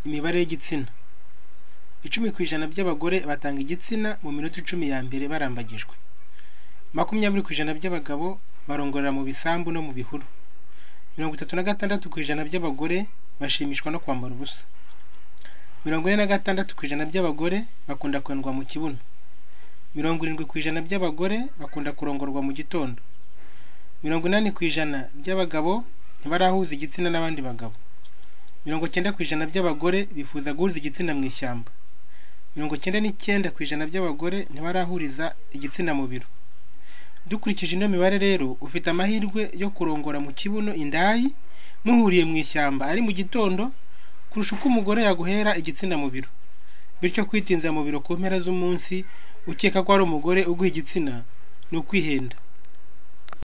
Imibare y'igitsina icumi ku ijana by'abagore batanga igitsina mu minota icumi ya mbere barambagijwe, makumyabiri ku ijana by'abagabo barongorera mu bisambu no mu bihuru, mirongo itatu na gatandatu ku ijana by'abagore bashimishwa no kwambara ubusa, mirongo ine na gatandatu ku ijana by'abagore bakunda kwendwa mu kibuno, mirongo irindwi ku ijana by'abagore bakunda kurongorwa mu gitondo, mirongo inani ku ijana by'abagabo ntibarahuza igitsina n'abandi bagabo, mirongo cyenda ku ijana by'abagore bifuza guhuza igitsina mu ishyamba, mirongo cyenda n'icyenda ku ijana by'abagore ntibarahuriza igitsina mu biro, dukurikije ino mibare rero ufite amahirwe yo kurongora mu kibuno indayi muhuriye mu ishyamba ari mu gitondo kurusha uko umugore yaguhera igitsina mu biro, bityo kwitinza mu biro ku mpera z'umunsi ukeka ko ari umugore uguha igitsina ni ukwihenda.